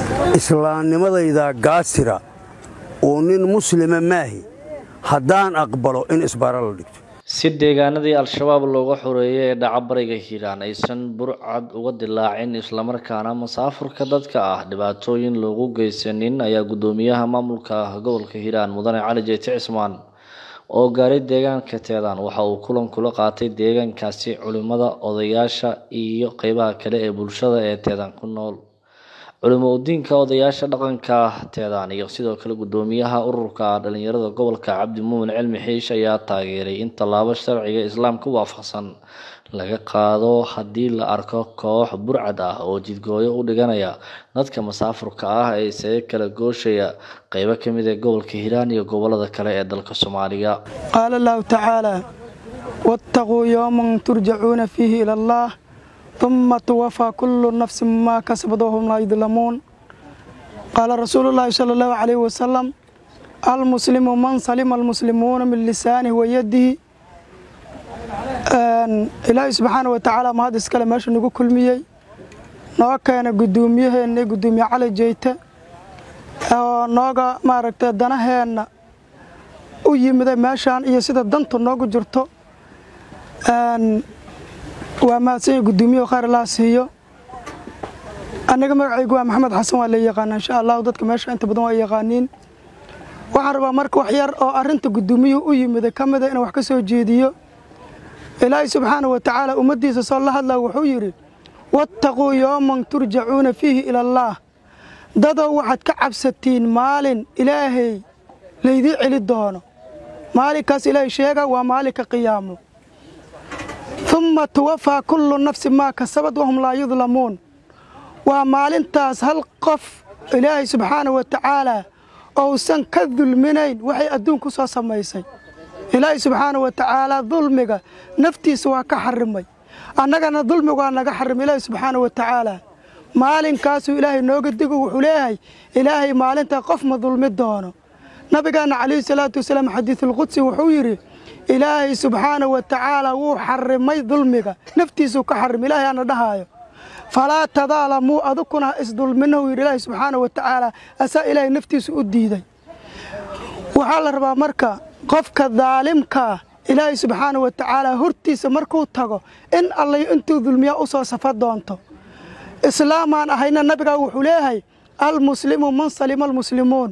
islaamnimadayda gaasira oo nin muslima maahi haddaan aqbalo in isbaara la dhigto si deegaanadii al-shabaab looga xoreeyay ee dhaca bariga hiiraan aysan burcad uga dilaacin islamarkaana masaafurka dadka ah dhibaatooyin loogu geysanin ayaa guddoomiyaha maamulka gobolka hiiraan mudane cali jeyti cismaan oo gaaray deegaanka teedaan waxa uu kulan kula qaatay deegaankaasi culimada odayaasha iyo qeybaha kale ee bulshada ee teedaan ku nool culimo udiinka odayaasha dhaqanka teedaan iyo sidoo kale guddoomiyaha ururka dhalinyarada gobolka cabdi muumin cilmi xiish ayaa taageeray in tallaabo sharciga islaamka waafaqsan laga qaado haddii la arko koox burcad ah oo jidgooyo u dhiganaya dadka masaafurka ah ee isaga kala gooshaya qeybo ka mid ee gobolka hiiraan iyo gobolada kale ee dalka soomaaliya qaala allahu tacaala waataquu yowman turjacuuna fiihi ila allah uma tuwafaa kullu nafsin maa kasabad wahum laa yudlamuun qaala rasuulu llaahi sala allahu calayhi wasalam almuslimu man salima almuslimuuna min lisaanihi wa yadihi ilaahay subxaana wa tacaala mahad iskale meesha nagu kulmiyey noo keena guddoomiyaheennii guddoomiye cali jeyte oo nooga maaragtay danaheenna u yimiday meeshaan iyo sida dantu noogu jirto waa mahadsanya guddoomiyahu khayr allah siiyo aniga magacaygu waa maxamed xasan waa la yaqaana insha allahu dadka meesha inta badan waa yaqaaniin waxaan rabaa marka wax yar oo arrinta guddoomiyuhu u yimiday ka mida inaan wax ka soo jeediyo ilaahay subxaana wa tacaala ummaddiisa soo la hadlaa wuxuu yidhi waataquu yowman turjacuuna fiihi ila allaah dadow waxaad ka cabsatiin maalin ilaahay laydii celi doono maalinkaas ilaahay sheega waa maalinka qiyaamo umma tuwafaa kullu nafsin maa kasabad wahum laa yudlamuun waa maalintaas hal qof ilaahay subxaana wa tacaala ousan ka dulminayn waxay adduun ku soo samaysay ilaahay subxaana wa tacaala dulmiga naftiisa waa ka xarimay annagana dulmiga waa naga xarimay ilaahay subxaana wa tacaala maalinkaasuu ilaahay nooga digo wuxuu leeyahay ilaahay maalintaa qof ma dulmi doono nabigaana calayhi salaatu wasalaam xadiisulqudsi wuxuu yidhi ilaahay subxaana wa tacaala wuu xarimay dulmiga naftiisuu ka xarimay ilaahay aana dhahaayo falaa tadaalamuu adukuna ha isdulminahu yidhi ilaahay subxaana wa tacaala asaa ilaahay naftiisu u diiday waxaa la rabaa marka qofka daalimkaa ilaahay subxaana wa tacaala hortiisa markuu tago in allay intuu dulmiyaa u soo safa doonto islaamaan ahayna nabigaa wuxuu leeyahay almuslimu man salima almuslimuun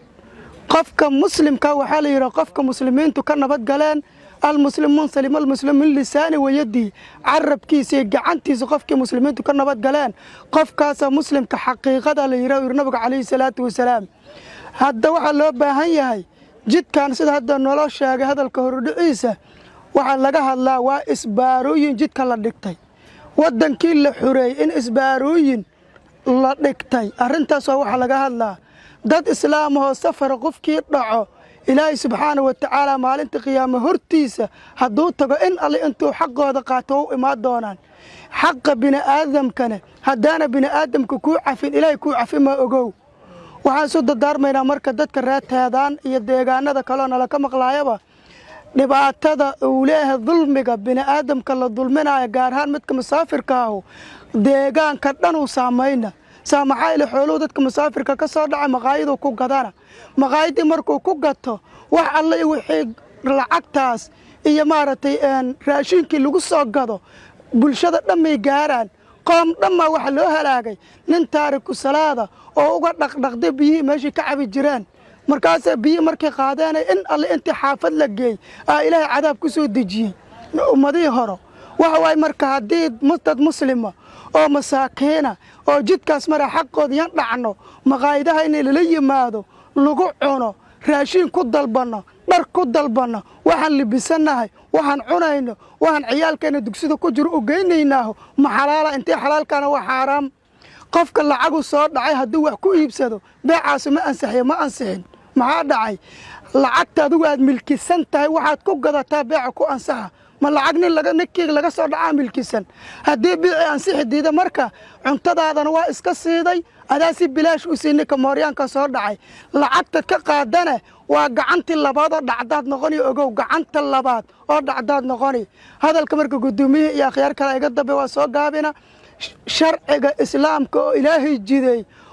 qofka muslimka waxaa la yidhaha qofka muslimiintu ka nabad galeen almuslim man salima almuslim min lisaani wayadihi carabkiisa iyo gacantiisa qofkii muslimiintu ka nabad galeen qofkaasa muslimka xaqiiqada la yidhah yidhi nabiga calayhi salaatu wasalaam hadda waxaa loo baahan yahay jidkan sida hadda nolo sheegay hadalka horudhiciisa waxaa laga hadlaa waa isbaarooyin jidka la dhigtay waddankii la xureeyey in isbaarooyin la dhigtay arrintaas waa waxaa laga hadlaa dad islaamahoo safara qofkii dhaco ilaahay subxaana wa tacaala maalinta qiyaamo hortiisa hadduu tago in alle intuu xaqooda qaato u imaan doonaan xaqa bini'aadamkane haddaana bini'aadamka kuu cafin ilaahay kuu cafin ma ogow waxaan isu dardaarmaynaa marka dadka reerteedaan iyo deegaanada kaleo nala ka maqlaayaba dhibaatada uu leeyahay dulmiga bini'aadamka la dulminayo gaar ahaan midka musaafirka ahu deegaanka dhanuu saamayna saa maxaa ile xooluhu dadka musaafirka ka soo dhacay maqaayaduu ku gadana maqaayadii markuu ku gato wax alle wixii lacagtaas iyo maaragtay raashinkii lagu soo gado bulshada dhammay gaaraan qoom dhammaa waxaa loo halaagay nin taariku salaada oo uga dhaqdhaqday biyihii meeshii ka cabi jireen markaasa biyihii markay qaadeenay in alle intii xaafad la geey aa ilaahay cadaab ku soo dejiyey ummadihii horo waxa waaye marka haddii dad muslima oo masaakiina oo jidkaas mara xaqooda yan dhacno maqaayadaha in lala yimaado lagu cuno raashiin ku dalbanno dhar ku dalbanno waxaan libisannahay waxaan cunayno waxaan ciyaalkeenna dugsida ku jiro u geynaynaaho ma xalaala intii xalaalkaana waa xaaraam qofka lacagu soo dhacay hadduu wax ku iibsado beecaasi ma ansixiyo ma ansixin maxaa dhacay lacagta adigu aad milkisan tahay waxaad ku gadataa beeca ku ansaxa ma lacag nin ninkii laga soo dhacaa milkisan haddii biicii ansixi diida marka cuntadaadana waa iska siiday adaa si bilaash u sii ninka mooryaanka soo dhacay lacagtad ka qaadane waa gacantii labaad oo dhacdaad noqoni ogow gacanta labaad oo dhacdaad noqoni hadalka marka gudoomiyihii iyo akhyaar kale iga dambe waa soo gaabina sharciga islaamka oo ilaahay jiday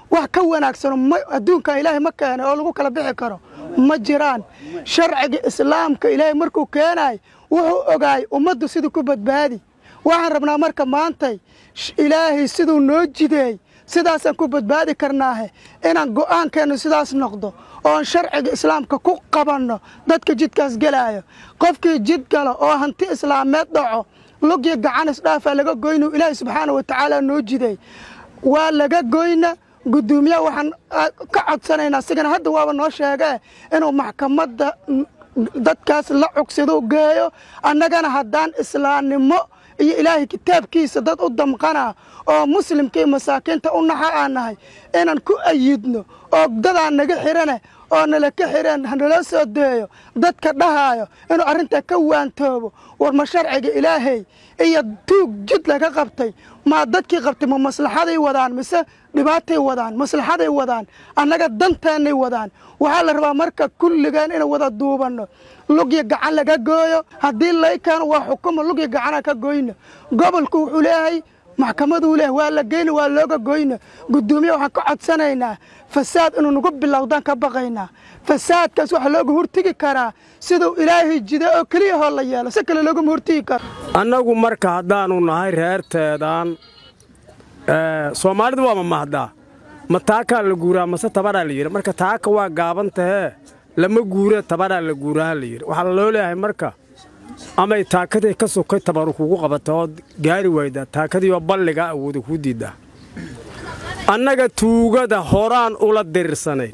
wax ka wanaagsano adduunkan ilaahay ma keenay oo lagu kala bixi karo ma jiraan sharciga islaamka ilaahay markuu keenay wuxuu ogaay ummaddu siduu ku badbaadi waxaan rabnaa marka maantay ilaahay siduu noo jideey sidaasaan ku badbaadi karnaahe inaan go'aankeennu sidaas noqdo oon sharciga islaamka ku qabanno dadka jidkaas gelaayo qofkii jid galo oo hanti islaameed dhaco lugyo gacan isdhaafaa laga goynu ilaahay subxaana wa tacaala noo jideey waa laga goyna guddoomiyaha waxaan ka codsanaynaa sigana hadda waaba noo sheegee inuu maxkamadda dadkaas la cugsado geeyo annagana haddaan islaamnimo iyo ilaahay kitaabkiisa dad u damqana oo muslimka iyo masaakiinta u naxa aan nahay inaan ku ayidno oo dadaan naga xirane oo nala ka xireen hanaloo soo deeyo dadka dhahaayo inuu arrintaa ka waantoobo war ma sharciga ilaahay iyo tuug jid laga qabtay maa dadkii qabtay ma maslaxaday wadaan mise dhibaatay wadaan maslaxaday wadaan annaga danteennay wadaan waxaa la rabaa marka kulligeen inaan wada duubanno lugya gacan laga gooyo haddii laykeeno waa xukumo lugya gacana ka goyno gobolku wuxuu leeyahay maxkamaduu leeyahay waa la geyna waa looga goyna guddoomiye waxaan ka codsanaynaa fasaad inuu nagu bilowdaan ka baqaynaa fasaadkaas waxaa looga hortegi karaa siduu ilaahay jida oo keliya hoo la yeelo si kale loogama hortegi karo annagu marka haddaannu nahay reerteedaan soomaalidu waa ma mahdaa ma taakaa la guuraa mase tabaraa la yidhi marka taaka waa gaaban tahee lama guura tabaraa la guuraha la yidhi waxaa loo leeyahay marka amay taakadii ka sokay tabaru kugu qabata ood gaari waydaa taakadiioo balligaa awooda kuu diiddaa annaga tuugada horaan ula diriirsanayn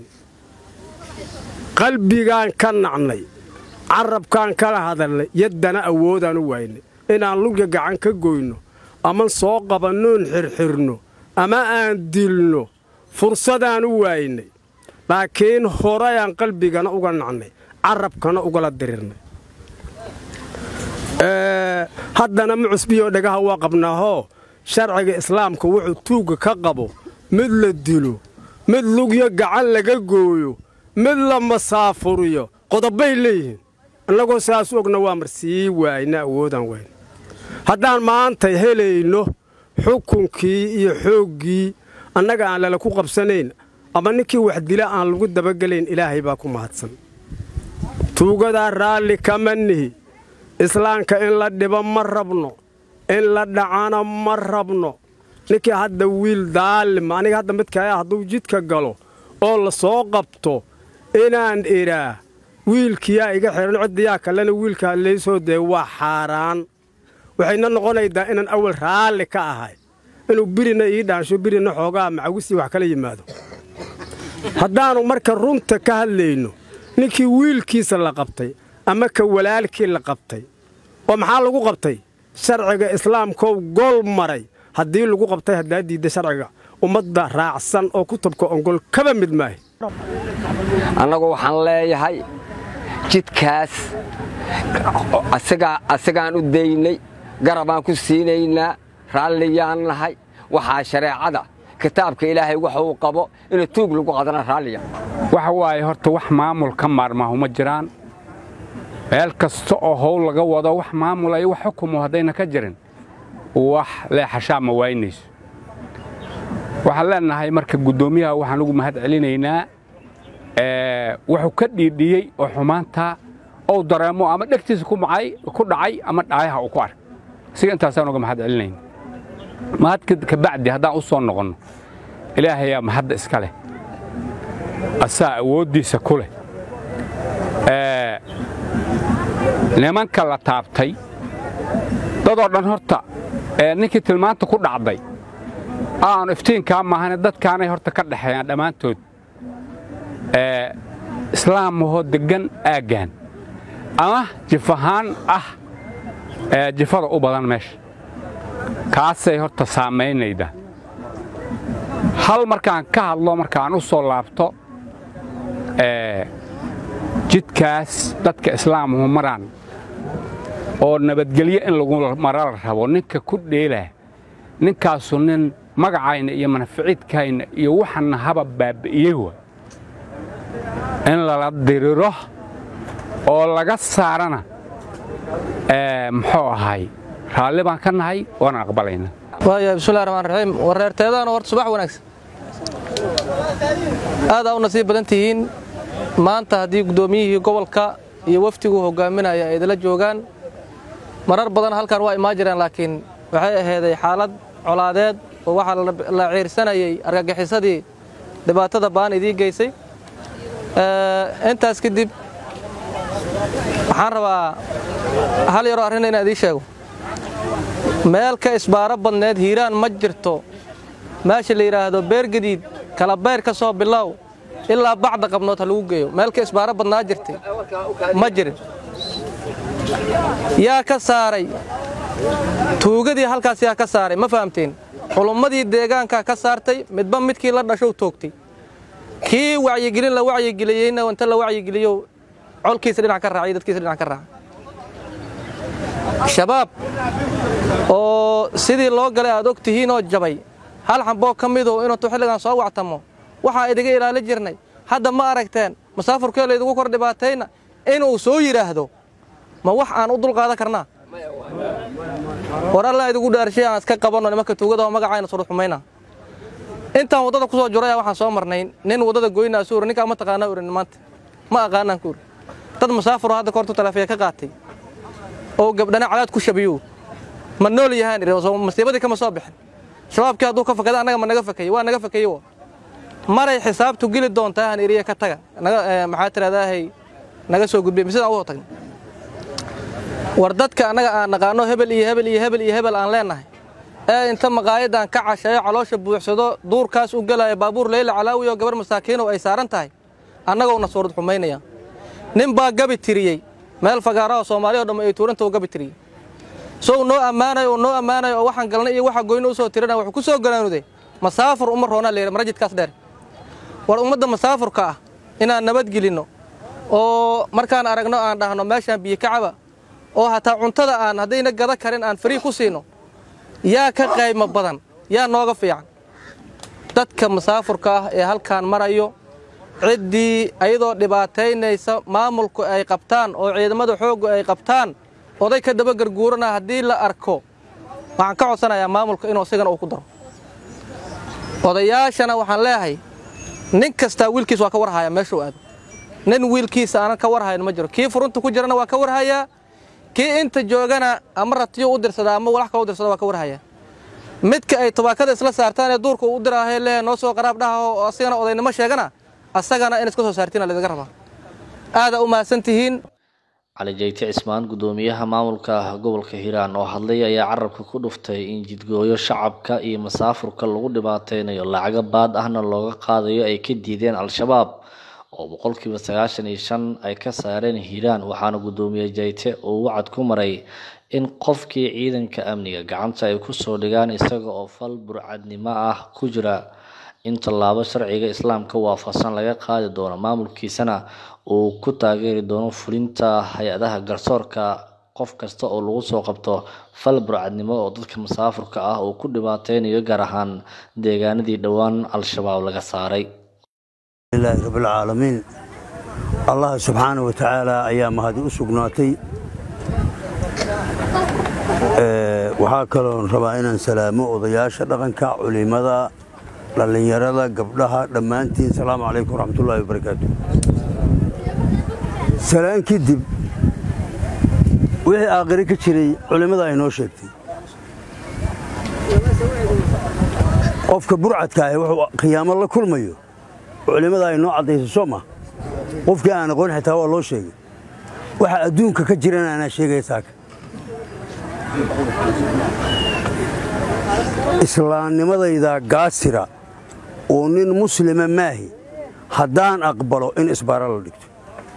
qalbigaan ka nacnay carrabkaan kala hadalnay yaddana awoodaan u waaynay inaan lugya gacan ka goyno ama soo qabannoon xirxirno ama aan dilno fursadaan u waaynay laakiin horayaan qalbigana uga nacnay carrabkana ugala dirirnay haddana ma cusbiyoo dhagaha waa qabnaahoo sharciga islaamka wuxuu tuugga ka qabo mid la dilo mid lugyo gacan laga gooyo mid la masaafuriyo qodobbay leeyihiin annagoo saas ogna waa mar sii waayna awoodaan wayn haddaan maanta helayno xukunkii iyo xooggii annaga aan lala ku qabsanayn ama ninkii wax dila aan lagu dabagelayn ilaahay baa ku mahadsan tuugadaa raalli kama nihi islaamka in la dhibo ma rabno in la dhacana ma rabno ninkii hadda wiil daalima aniga hadda midkaa hadduu jidka galo oo la soo qabto inaan idhaa wiilkiyaa iga xidhan ciddiyaa kalena wiilkaa laysoo dee waa xaaraan waxayna noqonaydaa inaan awal raalli ka ahay inuu birina ii dhaansho birina xoogaa macawisii wax kala yimaado haddaannu marka runta ka hadlayno ninkii wiilkiisa la qabtay ama ka walaalkii la qabtay oo maxaa lagu qabtay sharciga islaamkou gol maray haddii lagu qabtay haddaa diidda sharciga ummadda raacsan oo kutubka ongol kaba mid maahay annagu waxaan leeyahay jidkaas asigaan u daynay garabaan ku siinaynaa raalliyaan nahay waxaa shareecada kitaabka ilaahay waxa uu qabo ina tuug lagu qadana raalliya waxa waaye horta wax maamul ka maarmaahu ma jiraan meel kasta oo howl laga wado wax maamula iyo wax xukumo haddayna ka jirin wax leexashaa ma waynayso waxaan leenahay marka guddoomiyaha waxaan ugu mahad celinaynaa wuxuu ka dhiidhiyey oo xumaantaa ou dareemo ama dhegtiisa ku dhacay ama dhaayaha uu ku ark siga intaasaan uga mahad celinayna mahad kabacdi haddaan u soo noqonno ilaahayaa mahadda iska leh asaa awooddiisa ku leh nimanka la taabtay dadoo dhan horta ninkii tilmaanta ku dhacday aanu iftiinkaa maahane dadkaanay horta ka dhexeeyaan dhammaantood islaamahoo deggan aaggaan ama jif ahaan ah jifada u badan meesha kaasay horta saamaynayda hal markaan ka hadlo markaan u soo laabto jidkaas dadka islaamuhu maraan oo nabadgelyo in lagu mara la rabo ninka ku dheelaa ninkaasu nin magacayna iyo manaficiidkayna iyo waxana haba baabi'iyey wa in lala diriro oo laga saarana muxuu ahay raalli baan ka nahay waana aqbalayna waaya bismillahi raxmaan raxiim wareerteedana horta subax wanaagsan aadaa u nasiib badan tihiin maanta haddii guddoomiyihii gobolka iyo wafdiguu hogaaminaya ay idila joogaan marar badan halkan waa imaan jireen laakiin waxay ahayday xaalad colaadeed oo waxaa la ciirsanayay argagixisadii dhibaatada baan idiin geysay intaas kadib waxaan rabaa hal yaroo arrin inaan idiin sheego meel ka isbaaro badneed hiiraan ma jirto meesha la yidhaahdo beergadiid kala beer ka soo bilow ilaa bacda qabnood ha lagu geeyo meel ka isbaaro badnaa jirtay ma jirin yaa ka saaray tuugadii halkaas yaa ka saaray ma fahamteen culummadii deegaankaa ka saartay midba midkii la dhashow toogtay kii wacyigelin la wacyigeliyeyna inta la wacyigeliyo colkiisa dhinac ka raacay dadkiisa dhinac ka raacay shabaab oo sidii loo galay aad og tihiinoo jabay hal xamboo ka midu inuutu xilligan soo wactamo waxaa idiga ilaali jirnay hadda ma aragteen masaafurkee laydigu kor dhibaatayna inuu soo yidhaahdo ma wax aan u dulqaadan karnaa war alla idigu dhaarshay aan iska qabanno nimanka tuugada oo magacayna surud xumayna intaan waddada ku soo juraya waxaan soo marnay nin waddada goynaa suuri ninkaa ma taqaanaa urin maanta ma aqaanaan ku uri dad masaafuro hadda koortu talaafiya ka qaatay oo gabdhana cadaad ku shabiyo ma nool yahaan idhi masiibadii kama soo bixin shabaabkii hadduu ka fakada annaga ma naga fakayey waa naga fakayey maray xisaabtu geli doontaa han iriya ka taga maxaa tirahdaahay naga soo gudbay sidaan ugu tagna war dadka annaga aan naqaano hebel iyo hebel iyo hebel iyo hebel aan leennahay ee inta maqaayadan ka casheeyo caloosha buuxsado duurkaas u gelaya baabuur leyla calaawi oo gabar masaakiinow ay saaran tahay annagowna suurad xumaynaya nin baa gabi tiriyey meel fagaaraha soomaaliya o dhamma ay tuuranta u gabi tiriyey sow noo ammaanayo oo noo ammaanayo oo waxaan galnay iyo waxa goyno u soo tirana wuxuu ku soo galaanuday masaafur uma roonaa layidhi marajidkaas dheer war ummadda masaafurka ah inaan nabadgelinno oo markaan aragno aan dhahno meeshaan biyo kacaba oo hataa cuntada aan haddayna gada karin aan farii ku siino yaa ka qaymo badan yaa nooga fiican dadka masaafurka ah ee halkaan marayo ciddii ayadoo dhibaataynaysa maamulku ay qabtaan oo ciidamada xooggu ay qabtaan oday ka daba garguurana haddii la arko waxaan ka codsanayaa maamulka inuu isigana uu ku daro odayaashana waxaan leeyahay nin kastaa wiilkiis waa ka warhayaa meeshuu aado nin wiilkiisa aanan ka warhayn ma jiro kii furunta ku jirana waa ka warhayaa kii inta joogana ama ratiyo u dirsada ama walax kale u dirsada waa ka warhayaa midka ay tubaakada isla saartaan ee duurka u diraahay lehe noo soo qaraab dhaha oo asigana odaynimo sheegana asagana in iska soo saartiina laidaga rabaa aadaa u mahadsan tihiin cali jeyte cismaan guddoomiyaha maamulka gobolka hiiraan oo hadlay ayaa carabka ku dhuftay in jidgooyo shacabka iyo masaafurka lagu dhibaateynayo lacago baad ahna looga qaadayo ay ka diideen al-shabaab oo boqolkiiba sagaashan iyo shan ay ka saareen hiiraan waxaana guddoomiye jeyte uu wacad ku maray in qofkii ciidanka amniga gacanta ay kusoo dhigaan isaga oo fal burcadnimo ah ku jira in tallaabo sharciga islaamka waafaqsan laga qaadi doono maamulkiisana uu ku taageeri doono fulinta hay-adaha garsoorka qof kasta oo lagu soo qabto fal burcadnimo oo dadka masaafurka ah uu ku dhibaateynayo gaar ahaan deegaanadii dhowaan al-shabaab laga saaray ilaahi rabbilcaalamiin allah subxaana wa tacaala ayaa mahadi u sugnaatay waxaa kaloon rabaa inaan salaamo odayaasha dhaqanka culimada dhallinyarada gabdhaha dhammaantiin asalaamu calaykum waraxmatullaahi wabarakaatu salaan kadib wixii aakhire ka jiray culimmada ay noo sheegtay qofka burcadka ahi wuxuu khiyaamo la kulmayo culimmada ay noo caddayso soo ma qofkii aan aqoon xitaa waa loo sheegay waxa adduunka ka jirana anaa sheegaya saaka islaamnimadayda gaasira oo nin muslima maahi haddaan aqbalo in isbaara la dhigto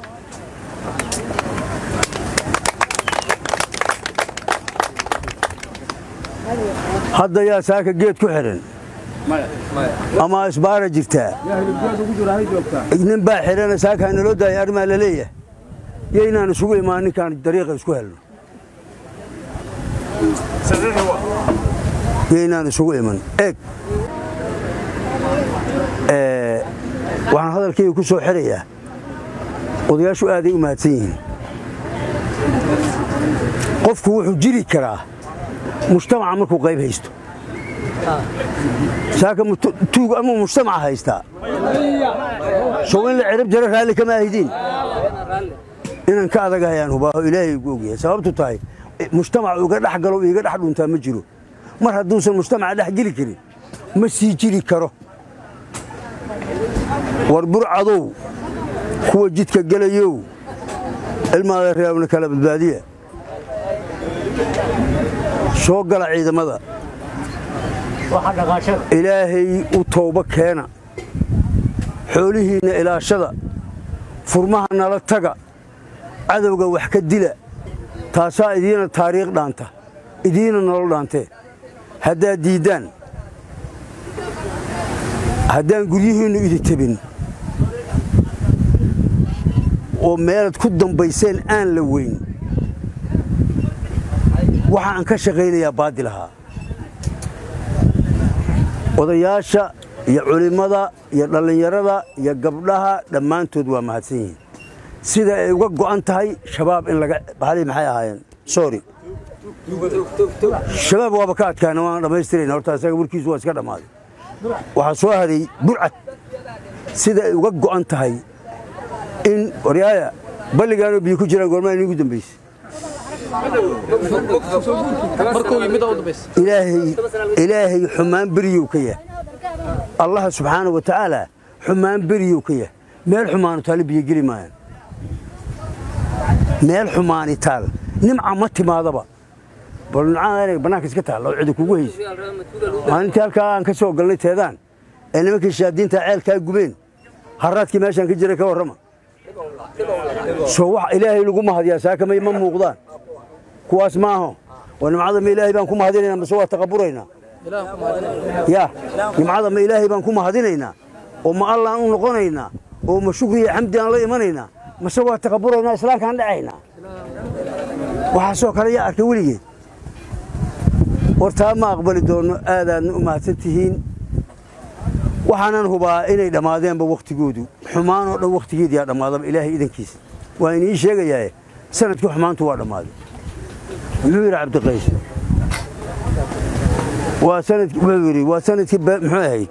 hadda yaa saaka geed ku xidhan ama isbaara jirtaa nin baa xidhana saaka naloo daaya arrimaa la leeyahay yaynaan isugu imaan ninkaan dariiqa isku helno yaynaan isugu iman eeg waxaan hadalkayga ku soo xirayaa odayaashu aaday u mahadsan yihiin qofku wuxuu jiri karaa mujtamaca markuu qayb haysto saaka tuug ama mujtamaca haystaa sow in la cirib jaro raalli kama ahidiin inaan ka adagahayaan hubaaho ilaahay ugu ogyahay sababtu tahay mujtamac uga dhex galo iiga dhex dhuntaa ma jiro mar hadduusan mujtamaca dhex geli karin ma sii jiri karo war burcadow kuwa jidka gelayow ilmaada reebna kala badbaadiya soo gala ciidamada ilaahay u tooba keena xoolihiinna ilaashada furmaha nala taga cadowga wax ka dila taasaa idiina taariikh dhaanta idiina nolol dhaantee haddaad diiddaan haddaan guryihiinnu idi tebin oo meelaad ku dambayseen aan la weyn waxa aan ka shaqaynayaa baadil ahaa odayaasha iyo culimmada iyo dhallinyarada iyo gabdhaha dhammaantood waa mahadsan yihiin sida ay uga go'an tahay shabaab in laga baxali maxay ahaayeen sorry shabaab waaba ka adkaana waan dhammaystirayna horta isaga warkiisu waa iska dhammaaday waxaa soo haday burcad sida ay uga go'an tahay in waryaaya balligaanoo biyo ku jiraan goormaa inigu dambayse ilaahay xumaan beriyow ka yahay allaha subxaana wa tacaala xumaan beriyow ka yahay meel xumaanu taale biyo geli maayaan meel xumaani taal nimca ma timaadaba bal nimcada inay bannaanka iska taalla oo cidi kugu haysa maalintii halkaa aan ka soo galnay teedaan ee nimankii shaadiinta ceelkaa gubeen harraadkii meeshaan ka jiray ka warrama soo wax ilaahay lagu mahadiyaa saakamay ma muuqdaan kuwaas maaho waa nimcada ma ilaahay baan ku mahadinaynaa mase waa taqaburaynaa ya nimcada ma ilaahay baan ku mahadinaynaa oo ma allaan u noqonaynaa oo ma shukri iyo xamdi aan la imanaynaa mase waa taqaburaynaa islaamkaan dhacaynaa waxaasoo kale yaa arkay weligeed wartaa ma aqbali doonno aadaadna u mahadsan tihiin waxaanan hubaa inay dhammaadeenba wakhtigoodu xumaanoo dhan wakhtigeediyaa dhammaadaba ilaahay idankiisa waa inii sheegayaae sanadkii xumaantu waa dhammaaday muxuu yidhi cabdiqays waa sanadkii wuxuu yidhi waa sanadkii muxuu ahayd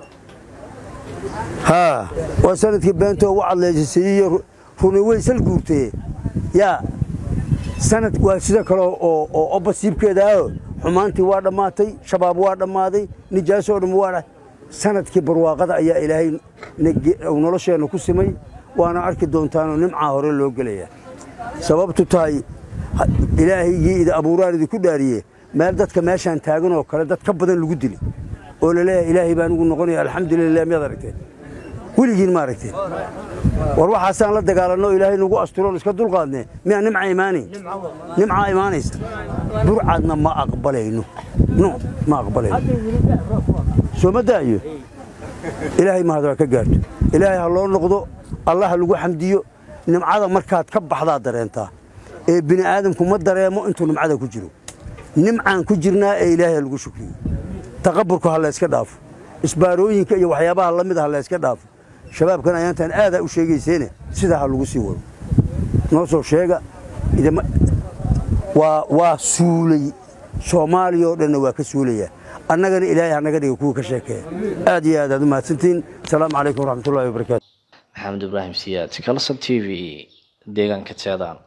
haa waa sanadkii beentoo u cadleysasiiyo runi weysal guurtee yaa sanad waa sida kale oo oo obasiibkeeda aho xumaantii waa dhammaatay shabaab waa dhammaaday nijaasoo dhan waa sanadkii barwaaqada ayaa ilaahay nolosheenna ku simay waana arki doontaanoo nimcaa hore loo gelayaa sababtu tahay ilaahaygii idi abuuraan idinku dhaariye meel dadka meeshaan taagan oo kale dad ka badan lagu dili oo laleeyahay ilaahay baan ugu noqonaya alxamdulilah miyaad aragteen weligiin ma aragteen war waxaasaan la dagaalanno ilaahay nagu asturoon iska dulqaadne miyaa nimca imaanayn nimcaa imaanaysa burcadna ma aqbalayno no ma aqbalayno soo ma daayo ilaahay mahad waa ka gaarto ilaahay ha loo noqdo allah ha lagu xamdiyo nimcada markaad ka baxdaad dareentaa ee bini aadamku ma dareemo intuu nimcada ku jiro nimcaan ku jirnaa ee ilaahay ha lagu shukriyo taqaburku ha layska dhaafo isbaarooyinka iyo waxyaabaha la mid ha layska dhaafo shabaabkan ayaantaan aadaa u sheegayseene sidaa ha lagu sii wado noo soo sheega waa suulay soomaaliya oo dhanna waa ka suulayaa annagana ilaahay hanaga dhiga kuwa ka sheekeeya aad iyo aad aad u mahadsantihiin asalaamu calaykum waraxmatullahi wabarakaatu maxamed ibraahim siyaad kalson t v deegaanka teedaan